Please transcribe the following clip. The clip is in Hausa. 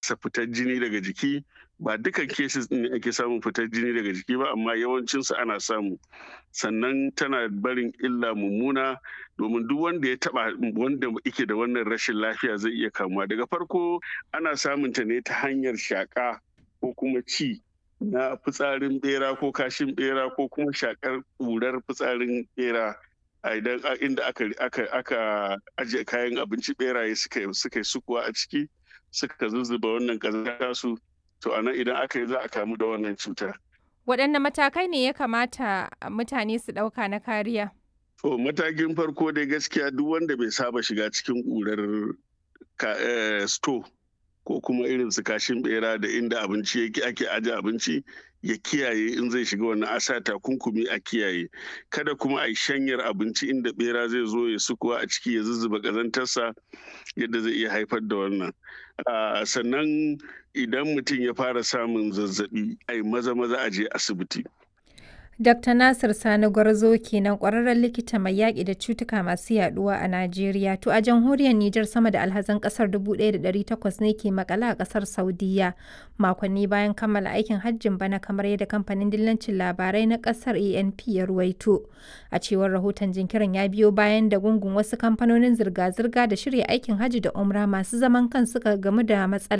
haddasa fitar jini daga jiki ba dukan cases ne ake samun fitar jini daga jiki ba amma yawancinsu ana samu sannan tana barin illa mummuna domin duk wanda ya taba wanda yake da wannan rashin lafiya zai iya kamuwa daga farko ana samun ta ne ta hanyar shaka ko kuma ci na fitsarin bera ko kashin bera ko kuma shakar ƙurar fitsarin bera a idan inda aka aka aka ajiye kayan abinci beraye suka suka sukuwa a ciki suka zuzzuba wannan kazanta su to anan idan aka yi za a kamu da wannan cutar waɗanne matakai ne ya kamata mutane su ɗauka na kariya to matakin farko dai gaskiya duk wanda bai saba shiga cikin ƙurar sto ko kuma irin su kashin bera da inda abinci yake ake aje abinci ya kiyaye in zai shiga wannan asa takunkumi a kiyaye kada kuma a yi shanyar abinci inda bera zai zo ya sukuwa a ciki ya zuzzuba ƙazantarsa yadda zai iya haifar da wannan sannan idan mutum ya fara samun zazzabi a yi maza maza a je asibiti Dr. Nasir Sani Gwarzo kenan ƙwararren likita mai yaƙi da cutuka masu yaɗuwa a Najeriya. To a jamhuriyar Nijar sama da alhazan ƙasar 1,800 ne ke makala a ƙasar Saudiya makonni bayan kammala aikin hajjin bana kamar yadda kamfanin dillancin labarai na ƙasar ANP ya ruwaito. A cewar rahoton jinkirin ya biyo bayan da gungun wasu kamfanonin zirga-zirga da shirya aikin hajji da umra masu zaman kan suka gamu da matsala